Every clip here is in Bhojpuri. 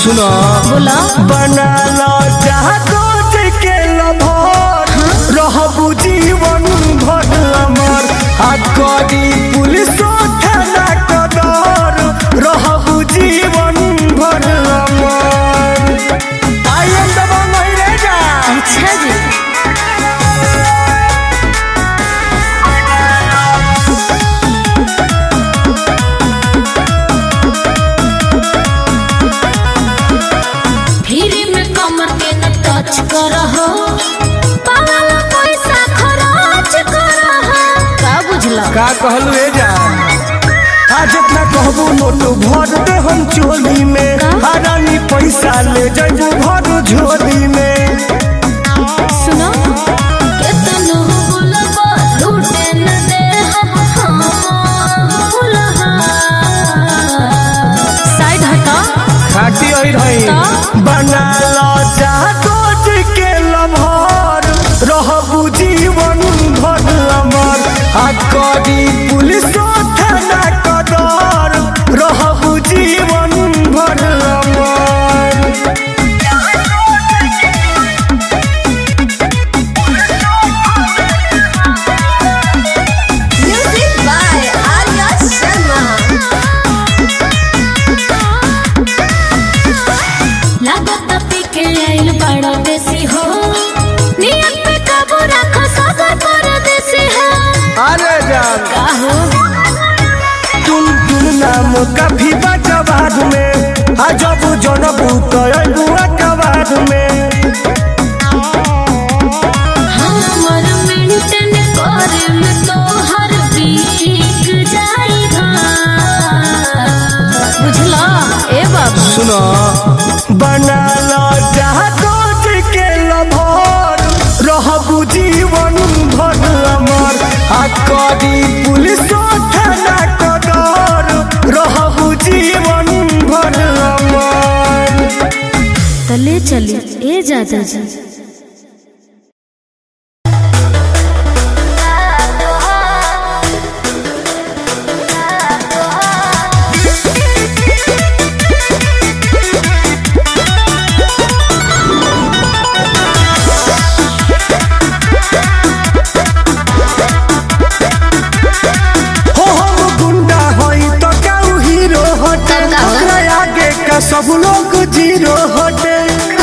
सुनो बोला बना लो जादू के लभर रहबू जीवन भर अमर आ करी पुलिस थाना कदर रहबू जीवन भर अमर आई एम दबा नहीं रे जा अच्छा जी फ्री में कमर के न टच करहो पागल पैसा खर्च करहो का बुझला का कहलू रे जा आ जितना कहबू नोट भर दे हम चोली में का? आ रानी पैसा ले जाबू भर झोली में सुनो केतनो बोलबो लूटे न दे हम बोलहा साइड हटा खाटी आई रही तो? बना लो जादू के लभर रहबू जीवन भर अमर आ करी पुलिस थाना कदर रहबू जीवन भर अमर Music by Arya Sharma. लागत पी के आइल बड़ा देसी हो नियत पे काबू रखो सब परदेसी हो अरे जान का हो टुन टुन नाम काफी बजवाद में आ जब जनबू तो अबुआ कबाद में हमर मेंटेन करे में तो हर वीक जाएगा बुझला ए बाबू सुनो बना लो जादू के लभर रहबू जीवन भर अमर आ करी पुलिस थाना कदर रहबू जीवन भर अमर तले चली ए जादा जी हो हम गुंडा हई तो काऊ हीरो हटे का हो? ओकरा आगे का सब लोग जीरो हटे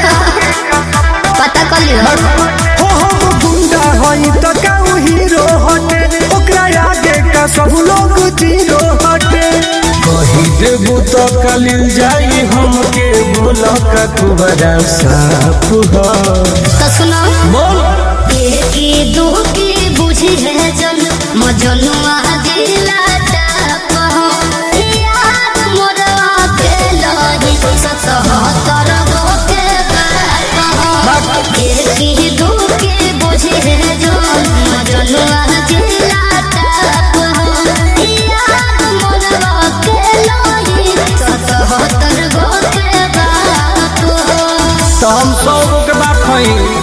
पता कर लियो हो हम गुंडा हई तो काऊ हीरो हटे ओकरा आगे का सब लोग जीरो हटे कही देबू तो कलिल जाई हमके बोल का तू बड़ा साफ हो तो सुनो बोल एकी दो की बुझी है जन मजनुआ दिला टाप हो याद मोरवा के लही सतहत्तर गो के बाप हो एकी दो की बुझी है जन मजनुआ दिला टाप हो याद मोरवा के लही सतहत्तर गो के बाप हो तो हम सौ गो के बात हई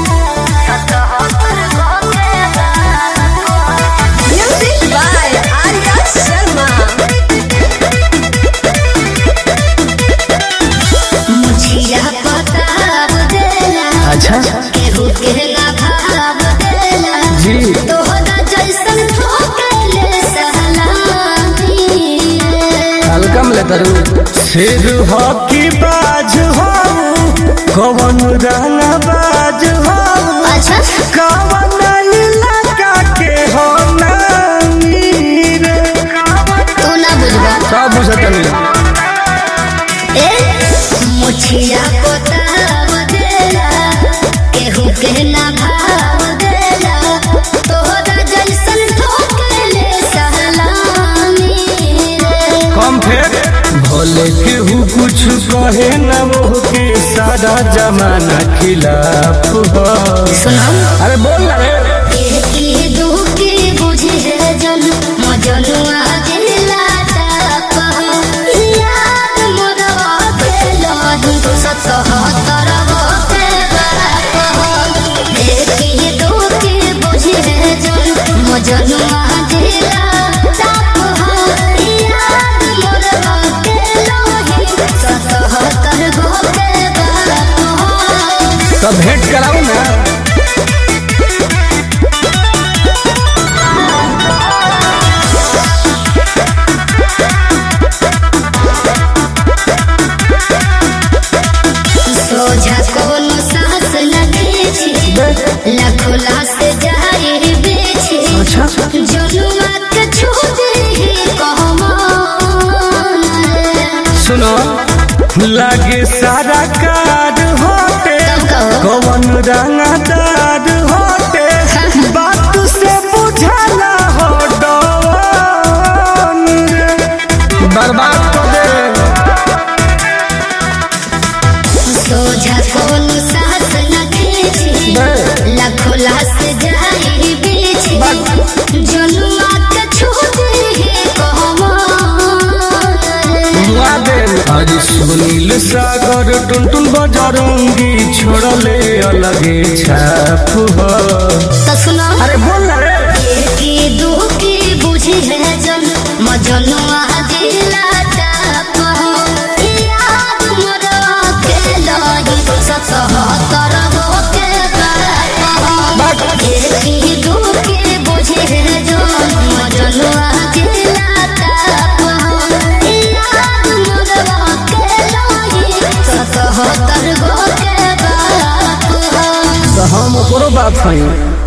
Music by Arya Sharma. मुझिया बताब देला अच्छा केहू के ना भाव देला जी तोहरा जैसन ठोकले सहलानी हल्का में लेतरू सिर हकी बाज हो कवन रंग बाज हो अच्छा कवन इलाका के हो नामी रे तू ना बुझबा सब बुझतनी ए मुझिया बताब देला केहू के ना भाव देला तोहरा जैसन ठोकले सहलानी रे कम फेर भोले केहू कुछ कहे न वो के सारा जमाना खिलाफ हो सुनाओ अरे बोल ना रे एकी दुखी बुझे जन मजनुआ दिला टाप याद मोरवा के लही सतहत्तर गो के बाप एकी दुखी बुझे जन मजनुआ दिला टाप याद मोरवा के लही सतहत्तर गो लाखों लाश जाए बेचे अच्छा जनुआ के छूटे कहमान सुनो लागे सारा कार होते तब कहो कवन रंगदार होते बात से बुझाला हो डवन रे। बर्बाद कर दे सोझा कौन सास न खींचे लाखों लाश जाए बेचे जनुआ के छूटे कहमान आज सुनील सागर टुनटुन बजरंगी छोड़ले अलगे छाप हो तो सुनो अरे बोल ना रे की दुखी बुझी है जन मजनुआ दिला टाप हो याद मोरा के लही सतहत्तर हो के बाप हो की दुखी बुझी है जन मजनुआ दिला टाप हो याद मोरा के लही सतहत्तर हो के बाप हो तो हम ओकरो बात हई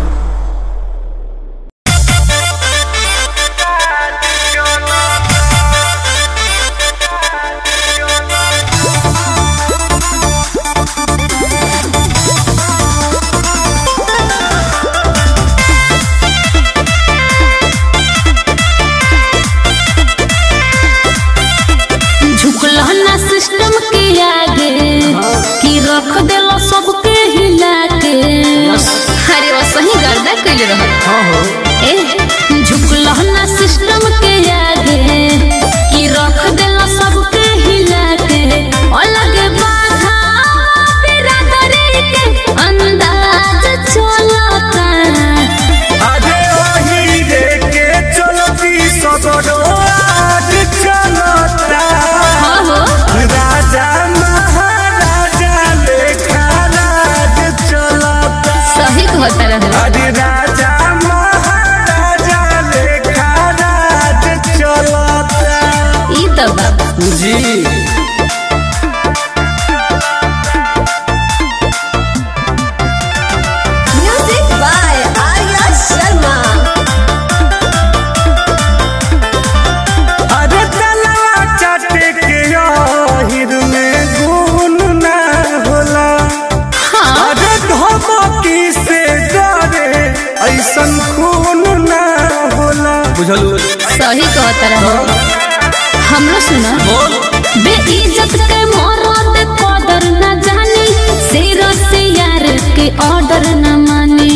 झुकलहना सिस्टम के आगे कि रख देलो सबके हिला के अरे वो सही गर्दा कइले रह हाँ हो ए झुकलहना सिस्टम के आगे कि रख देलो सबके हिला के अलग बाधा बिरादरी के अंदाज चलता अरे वही रे के चलती सगरो आज चलता हाँ हो राजा महाराजा लेखा राज चलता सही कहता रहे अरे राजा महाराजा लेखा राज चलता ई तो बाबा जी Music by Arya Sharma. अरे तलवा चाटे के आहिर में गुण ना होला अरे धमकी से डरे ऐसन खून ना होला बुझलू सही कहता रहे हमरो सुना बेइज्जत के मरद कदर न जानी सिर से यार के ऑर्डर न माने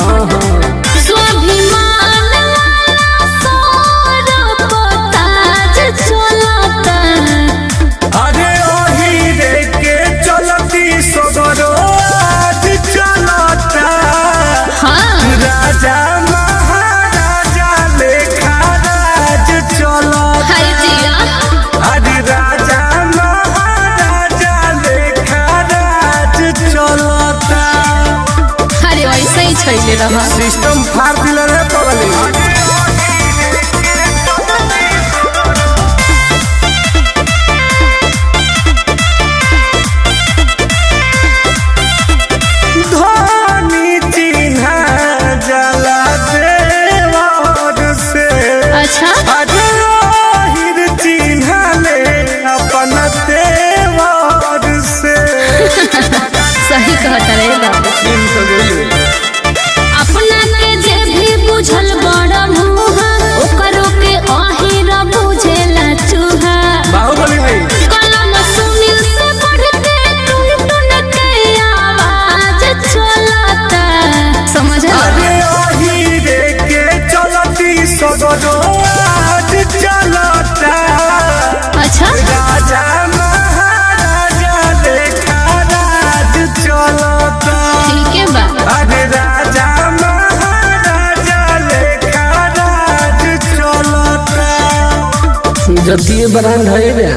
स्वाभिमान वाला सौर पताज चलता अरे ओही रे के चलती सगरो आज चलता हाँ राजा महाराजा लेखा राज चलता हर जिया अरे राजा महाराजा लेखा राज चलता अरे वैसे ही छैले रह सिस्टम फाड़ दिल रे पगली धनी चिन्हा जला देवर से अच्छा अरे ओहिर चिन्हा ले अपन देवर से सही कहता रहे बाबू चिन्ह तो गइल। अपना के जे भी बुझल बड़ मुहा ओकरो के अहिर बुझेला चूहा बाहुबली भाई कलम सुनील से बढ़ के टुन टुन के आवाज चलता समझ अरे ओही रे के चलती सगरो आज चलता अच्छा राजा महाराजा लेखा राज चलता ठीक है बा अरे राजा महाराजा लेखा राज चलता जतिये ब्रांड है रे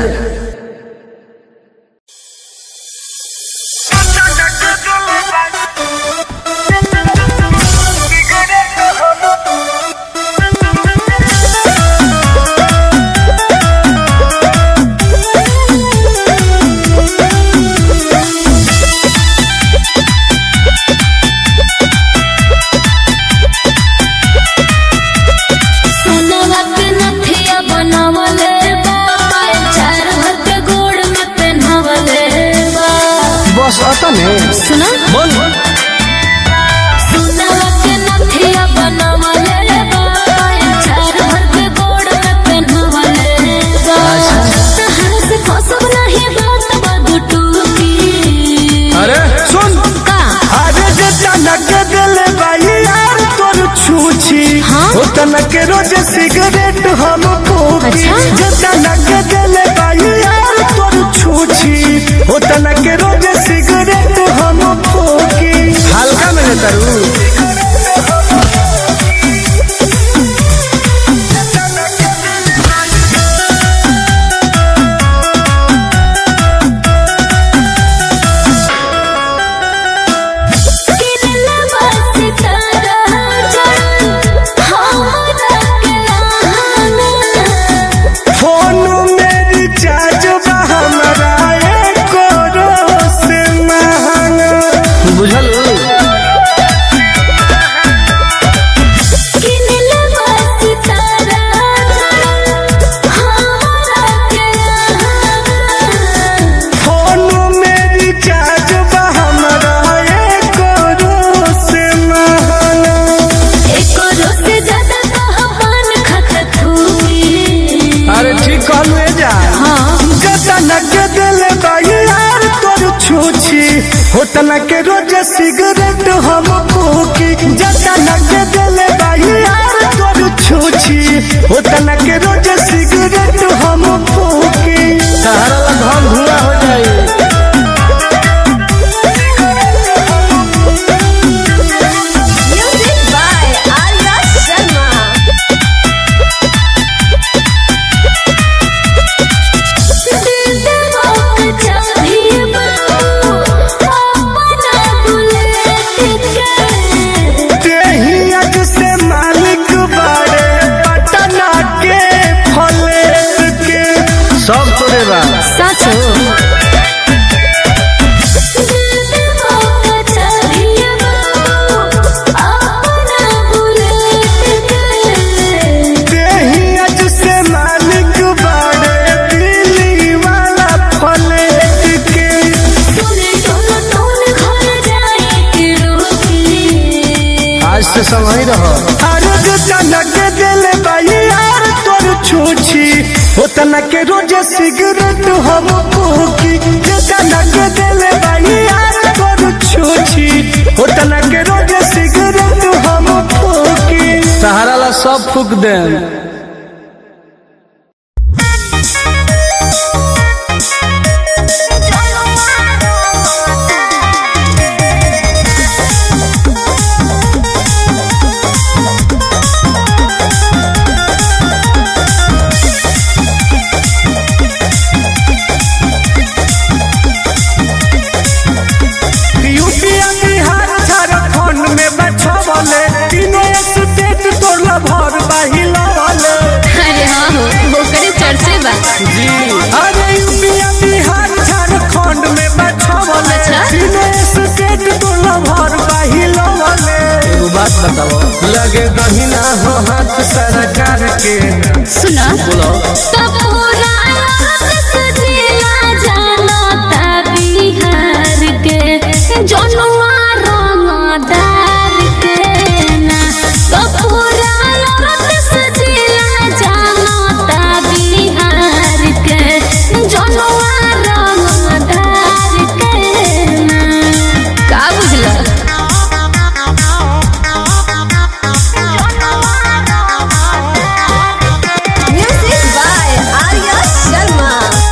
Thank में सुना बोल सुनवा के नथिया बनवले बा चार भर के गोड़ में पहनवले बा तहर से फसब नहीं बात बदु टूटी अरे सुन का अरे जे तनक दिल भाई यार तोर छूछी हाँ? ओ तनक रोज सिगरेट हम फूकी अच्छा? जे तनक दिल भाई यार तोर छूछी ओ तनक रोज सिगरेट हम फूकी हल्का में तरू किनला बस तारा जड़ हमरा के लाना फोन में रिचार्ज बा हमरा एको से महंगा बुझल किनला बस तारा जड़ हमरा के लाना फोन में रिचार्ज बा हमरा एको से महंगा एको रोज से ज्यादा कहबान खत थूई अरे ठीक कहलू जा हाँ जतना के दिल बाई यार तोर छूछी होतना के रोज सिगरेट हम फूकी जतना के दिल बाई यार तोर छूछी होतना के रोज सिगरेट हम फूकी सहारा ला धम धुआं हो जाए Music by Arya Sharma. दिल देवो के चाभी बाबू अपना बुलेट के तेही अज से मालिक बाड़े पटना के फलेट के सब तोरे बा सच हो दिल देवो के चाभी बाबू अपना बुलेट के तेही अज से मालिक बाड़े दिल्ली वाला फलेट के सुने टोन टोन घर जाए के रोकी आज से समय रहो अरे जो तनक दिल बाई यार तोर छूछी उतना के रोज सिगरेट हम फूकी जो तनक दिल बाई यार तोर छूछी उतना के रोज सिगरेट हम फूकी सहारा ला सब फूक दे यूपीया बिहार झारखंड में बछवले तीनों स्टेट तोड़ला भर बाहिलवले अरे हाँ हो ओकरे चर्चे बा जी अरे यूपीया बिहार झारखंड में बछवले अच्छा? तीनों स्टेट तोड़ला भर बाहिलवले एगो बात बताओ लगे दहिना हो हाथ सरकार के सुना बोलो तो पूरा सजिया जानता बिहार के जनुआ रंगदार के ना तो पूरा सजिया जानता बिहार के जनुआ रंगदार के ना का बुझला Music by Arya Sharma.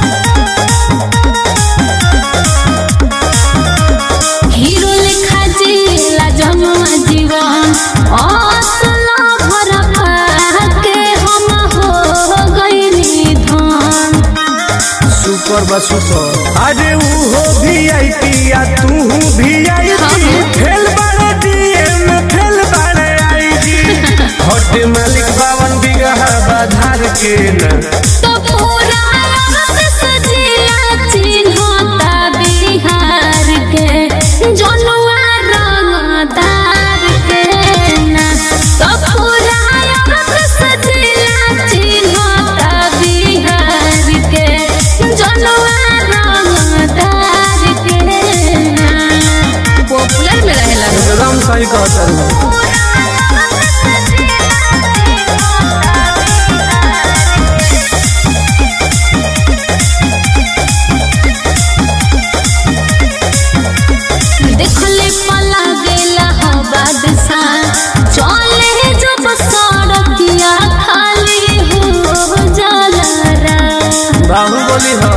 Hero लेखा जिला जमुआ जीवन असला भर के हम हो गईनी धन सुपर बा सुपर अरे वो भी आई पी आ तू भी आई हाँ, पी हाँ। फेल बाड़े डीएम फेल बाड़े आई जी हट मालिक बावन बीघा बाधार के न तो पूरा सजिया चिन्हता बिहार के जनुआ रंगदार के ना तो पूरा सजिया चिन्हता बिहार के जनुआ रंगदार के ना चली हाँ